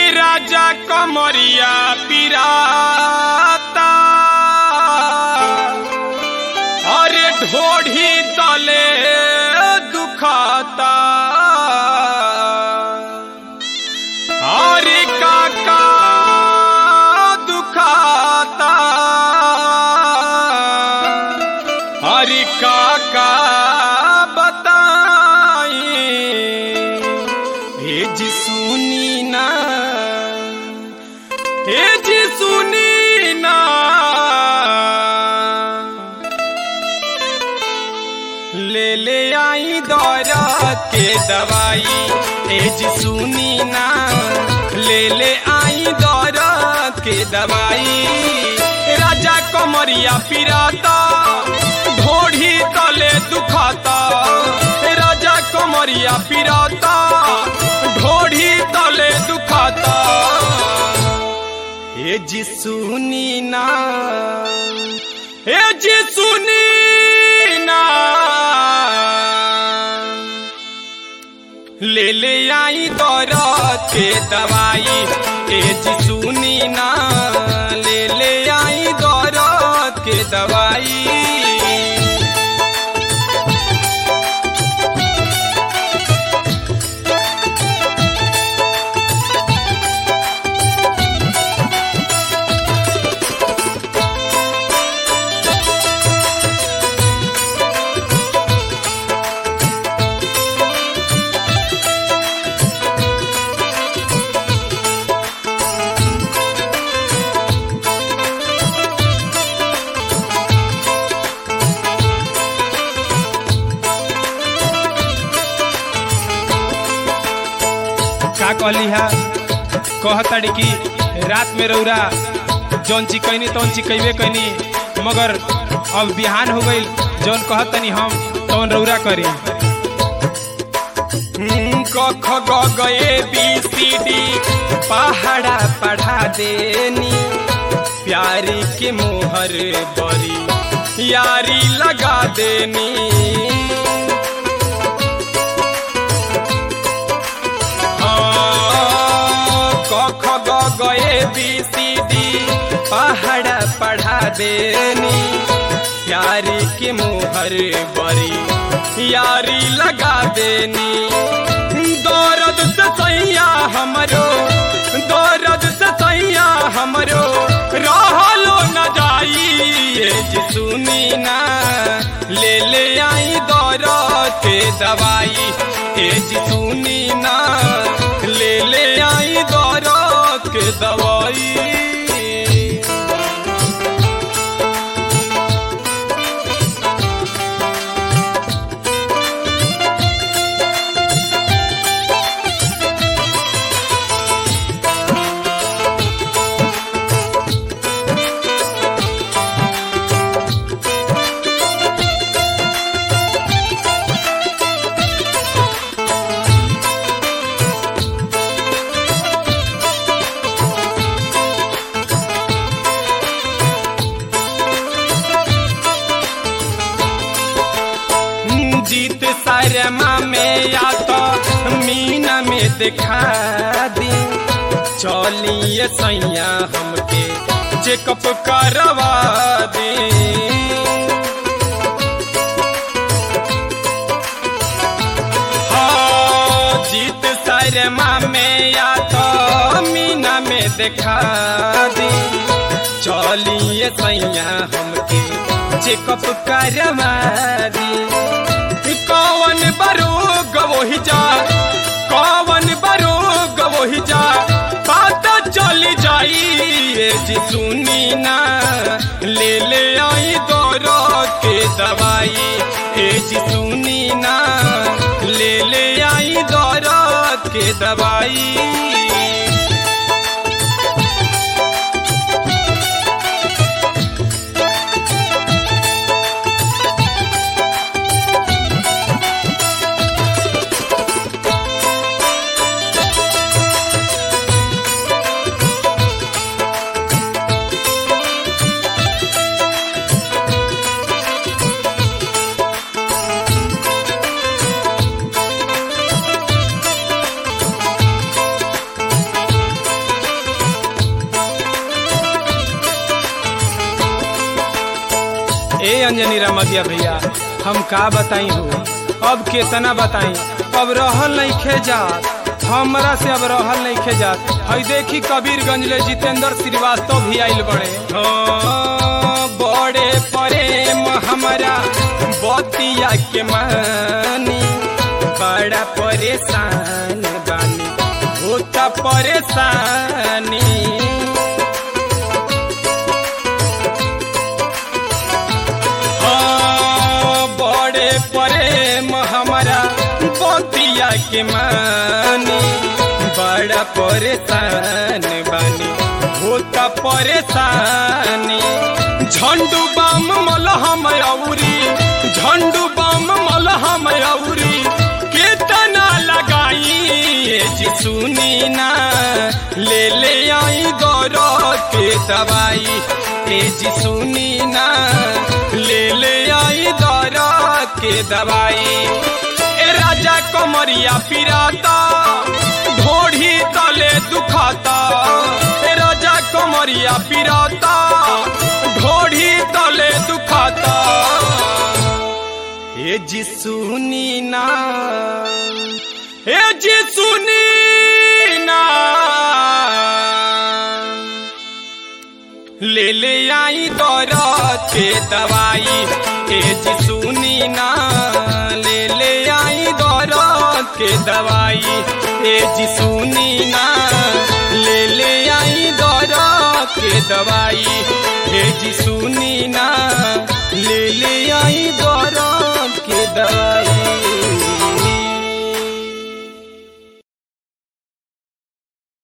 राजा कमरिया पिराता अरे ढोढ़ी तले दुखाता अरे काका दुखाता अरे काका बताई हे जी सुनी ना हे जी सुनी ना ले ले आई दौरत के दवाई हे जी सुनी ना ले ले आई दौरत के दवाई राजा कमरिया पिराता ढोढ़ी तले दुखाता राजा कमरिया पिराता ढोढ़ी तले दुखाता हे जी सुनी ना हे जी सुनी ना ले ले आई दौरत के दवाई हे जी सुनी ना ले ले आई दौरत के दवाई का कहली हा कहताड़ी कि रात में रौरा जौन ची कैनी तौन ची कैबे कैनी मगर अब बिहान हो गई जौन कहतनी हम तौन रौरा करी क ख ग ग ए बी सी डी पहाड़ा पढ़ा देनी प्यारी के मोहर बरी यारी लगा देनी क ख ग ग ए बी सी डी पहाड़ा पढ़ा देनी प्यारी के मोहर बरी यारी लगा देनी दौरद से सैया हमरो दौरद से सैया हमरो रहलो न जाई ये जी सुनी ना ले ले आई दौरद के दवाई ये जी सुनी ना ले ले आई दौरद के दवाई जीत शर्मा में या तो मीना में दिखा दी चलिए सैया हमके चेकअप करवा दी हाँ, जीत शर्मा में या तो मीना में दिखा दी चलिए सैया हमके चेकअप करवा दी कौन बरोग वही जा कौन बरोग वही जा पता चली जाई ये जी सुनी ना ले ले आई दौरो के दवाई ए जी सुनी ना ले ले आई दौरो के दवाई अंजनी रमगिया भैया हम का बताई हो अब केतना बताई अब रहल नहीं खे जात हमरा से अब रहल नहीं खे जात हई देखी कबीरगंज ले जितेंद्र श्रीवास्तव भी आइल बड़े हाँ, बड़े प्रेम हमारा बतिया के मानी बड़ा परेशान बानी होता परेशानी हाँ, बड़े प्रेम हमारा बतिया के मानी बड़ा परेशान बानी होता परेशानी झंडू बम मलहम औरी झंडू बम मलहम औरी केतना लगाई ए जी सुनी ना ले ले आई गौरव के दवाई ए जी सुनी ना ले ले आई गौरव के दवाई ए राजा कमरिया पिराता ढोढ़ी तले दुखाता ए राजा कमरिया पिराता ढोढ़ी तले दुखाता ए जी सुनी ना ए जी सुनी ना ले ले आई दौरत के दवाई ए जी सुनी ना ले ले आई दौरत के दवाई ए जी सुनी ना ले ले आई दौरत के दवाई ए जी सुनी ना ले ले आई दौरत के दवाई